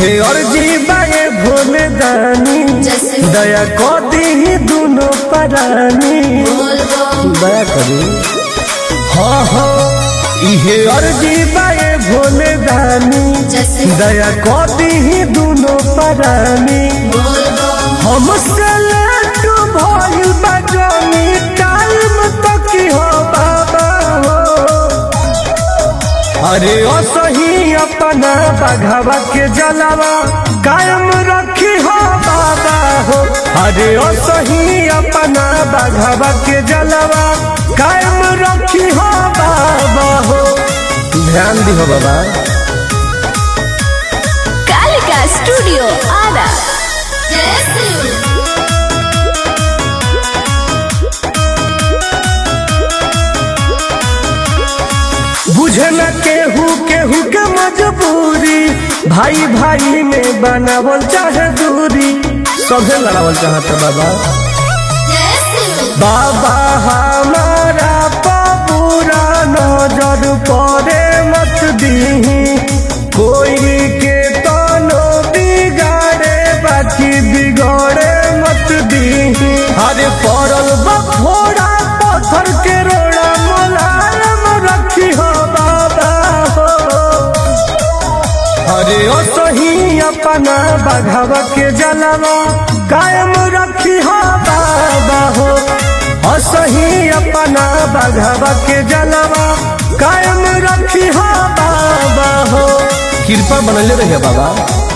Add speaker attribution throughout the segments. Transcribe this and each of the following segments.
Speaker 1: इहे अर्जी बाए भोले दानी
Speaker 2: जैसे
Speaker 1: दया को दी दोनों परानी
Speaker 2: बोल
Speaker 1: दया करी हाँ हाँ इहे अर्जी बाए भोले दानी
Speaker 2: जैसे
Speaker 1: दया को दी दोनों परानी
Speaker 2: बोल
Speaker 1: हमसे लेट भइल बा जानी टाइम तक हो बाबा हो अरे ओ सही अपना बघावा के जलावा कायम रखी हो बाबा हो अरे ओ सही अपना बघावा के जलावा कायम रखी हो बाबा हो ध्यान दी हो बाबा
Speaker 2: कालिका स्टूडियो आरा जैसे
Speaker 1: बुझे न केहू केहू के मजबूरी भाई भाई में बनावल चाहे दूरी सभे लड़ावल चाहता बाबा
Speaker 2: जैसे
Speaker 1: बाबा हमारा पबूरा नजर पड़े मत दीही कोई के तनो बिगाड़े बाकी बिगड़े मत दीही अरे पड़ल बा फोड़ा पत्थर के रोड़ा मुलायम रखी हो बाबा हो अरे ओ सही अपना बघावा के जलावा कायम रखी हो बाबा हो ओ सही अपना बघावा के जलावा कायम रखी हो बाबा हो कृपा बनले रहे बाबा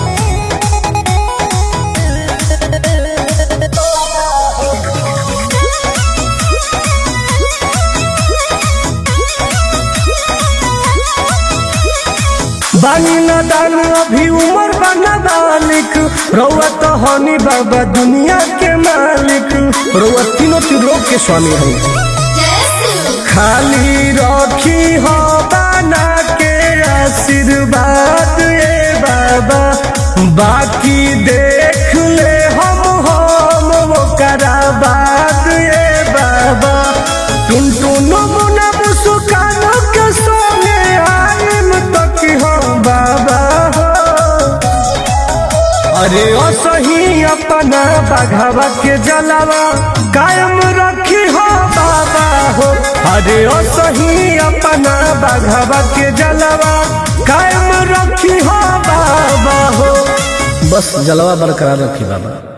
Speaker 1: बानी न दान अभी उमर बना बालिक रउआ तो हनी बाबा दुनिया के मालिक रउआ तीनों त्रिलोक के स्वामी है
Speaker 2: जैसे
Speaker 1: खाली रखी हो बना के आशीर्वाद ए बाबा बाकी देख ले हम हम वो बात ए बाबा टुन टुन मुना सुकानो के सोने आइम तक हम बाबा हो अरे ओ सही अपना बघावा के जलावा कायम रखी हो बाबा हो अरे ओ सही अपना बघावा के जलावा कायम रखी हो बाबा हो बस जलवा बरकरार रखी बाबा